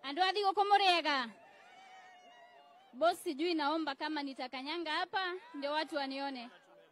andu athi guku muriega bosi sijui naomba kama nitakanyanga hapa ndio watu wanione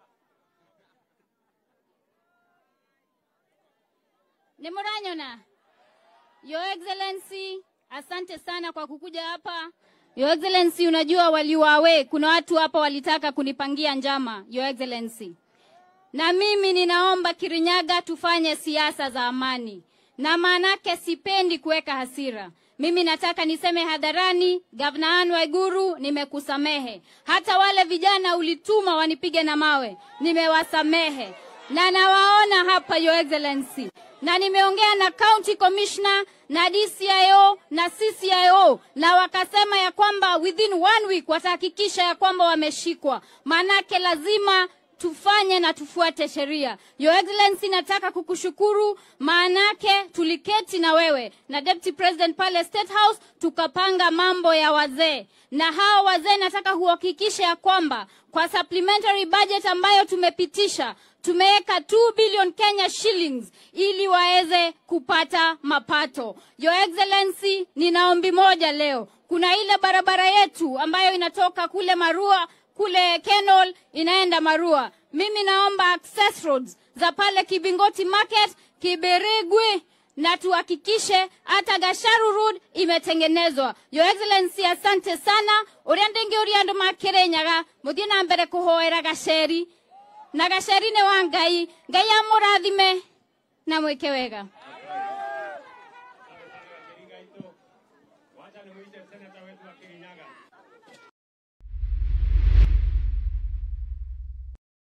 ni muranyona your excellency asante sana kwa kukuja hapa your excellency unajua waliwawe kuna watu hapa walitaka kunipangia njama your excellency na mimi ninaomba Kirinyaga tufanye siasa za amani, na maanake sipendi kuweka hasira. Mimi nataka niseme hadharani, Gavana Anne Waiguru, nimekusamehe. Hata wale vijana ulituma wanipige na mawe, nimewasamehe na nawaona hapa, Your Excellency, na nimeongea na county commissioner na DCIO na CCIO na wakasema ya kwamba within one week watahakikisha ya kwamba wameshikwa, maanake lazima tufanye na tufuate sheria. Your Excellency, nataka kukushukuru maanake tuliketi na wewe na Deputy President pale State House tukapanga mambo ya wazee, na hawa wazee nataka kuhakikisha ya kwamba kwa supplementary budget ambayo tumepitisha tumeweka 2 billion Kenya shillings ili waweze kupata mapato. Your Excellency, nina ombi moja leo. Kuna ile barabara yetu ambayo inatoka kule Marua kule Kenol inaenda Marua. Mimi naomba access roads za pale Kibingoti Market, Kiberigwi na tuhakikishe hata Gasharu Road imetengenezwa. Your Excellency, asante sana uria ndingi uria andu makirenyaga muthie na mbere kuhoera gaceri na gaceri ni wa Ngai Ngai amurathime na mwike wega